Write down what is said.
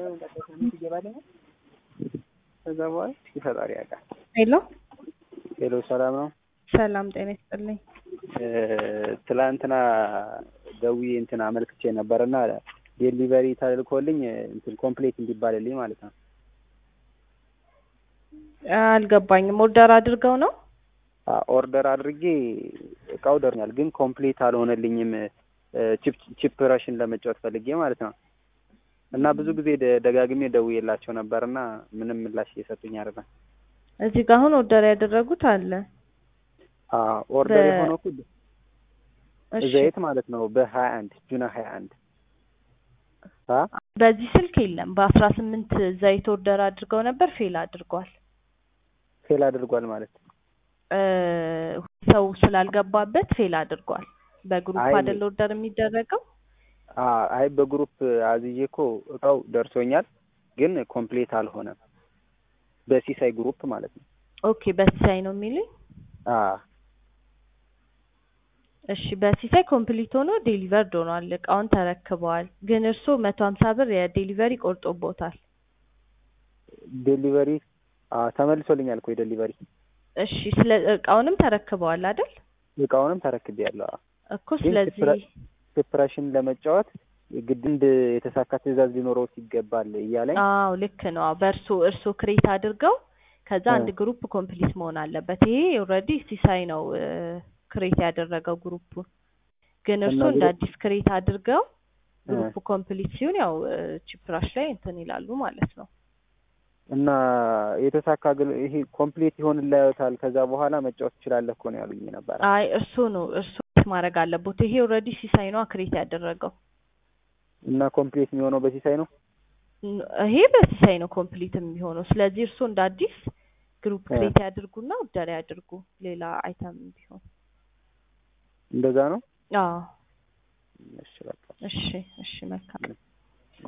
ከዛ በኋላ ፈጣሪ ያውቃል። ሄሎ ሄሎ ሰላም ነው። ሰላም ጤና ይስጥልኝ። ትላንትና ደውዬ እንትን አመልክቼ ነበርና ዴሊቨሪ ተልኮልኝ እንትን ኮምፕሌት እንዲባልልኝ ማለት ነው። አልገባኝም። ኦርደር አድርገው ነው? ኦርደር አድርጌ እቃው ደርኛል፣ ግን ኮምፕሌት አልሆነልኝም። ቺፕ ረሽን ለመጫወት ፈልጌ ማለት ነው። እና ብዙ ጊዜ ደጋግሜ ደውዬላቸው ነበርና ምንም ምላሽ እየሰጡኝ አይደለም። እዚህ ጋር አሁን ኦርደር ያደረጉት አለ። ኦርደር በ- የሆነው እኮ እሺ ዘይት ማለት ነው በሀያ አንድ ጁና ሀያ አንድ በዚህ ስልክ የለም። በአስራ ስምንት ዘይት ኦርደር አድርገው ነበር፣ ፌል አድርጓል። ፌል አድርጓል ማለት እ ሰው ስላልገባበት ፌል አድርጓል። በግሩፕ አይ- አይደል ኦርደር የሚደረገው? አ- አይ በግሩፕ አዝዬ እኮ እቃው ደርሶኛል፣ ግን ኮምፕሌት አልሆነም። በሲሳይ ግሩፕ ማለት ነው። ኦኬ በሲሳይ ነው የሚሉኝ። አ እሺ በሲሳይ ኮምፕሊት ሆኖ ዴሊቨርድ ሆኗል። እቃውን ተረክበዋል። ግን እርስዎ መቶ ሀምሳ ብር የዴሊቨሪ ቆርጦቦታል። ዴሊቨሪ አ ተመልሶልኛል እኮ የዴሊቨሪ እሺ ስለ እቃውንም ተረክበዋል አይደል? እቃውንም ተረክቤያለሁ። አ እኮ ግን ስለዚህ ፕረ- ፕሬሽን ለመጫወት ግድ እንድ የተሳካ ትዕዛዝ ሊኖረው ይገባል እያለኝ አዎ ልክ ነው። አዎ በእርሶ እርሶ ክሬት አድርገው ከዛ እ። አንድ ግሩፕ ኮምፕሊት መሆን አለበት። ይሄ ኦልሬዲ ሲሳይ ነው ክሬት ያደረገው ግሩፑን። ግን እርሶ እና እንደ ግሩፕ- አዲስ ክሬት አድርገው እ። ግሩፕ ኮምፕሊት ሲሆን ያው ቺፕራሽ ላይ እንትን ይላሉ ማለት ነው። እና የተሳካ ግን ይሄ ኮምፕሌት ይሆንላታል ከዛ በኋላ መጫወት ትችላለህ እኮ ነው ያሉኝ ነበር። አይ እርሶ ነው እርሶ ማድረግ አለቦት። ይሄ ኦልሬዲ ሲሳይ ነው ክሬት ያደረገው። እና ኮምፕሌት የሚሆነው በሲሳይ ነው። ን- ይሄ በሲሳይ ነው ኮምፕሊት የሚሆነው። ስለዚህ እርሶ እንደ አዲስ ግሩፕ እ። ክሬት ያድርጉና ኦርደር ያድርጉ ሌላ አይተም ቢሆን። እንደዛ ነው። አዎ እሺ በቃ እሺ እሺ መልካም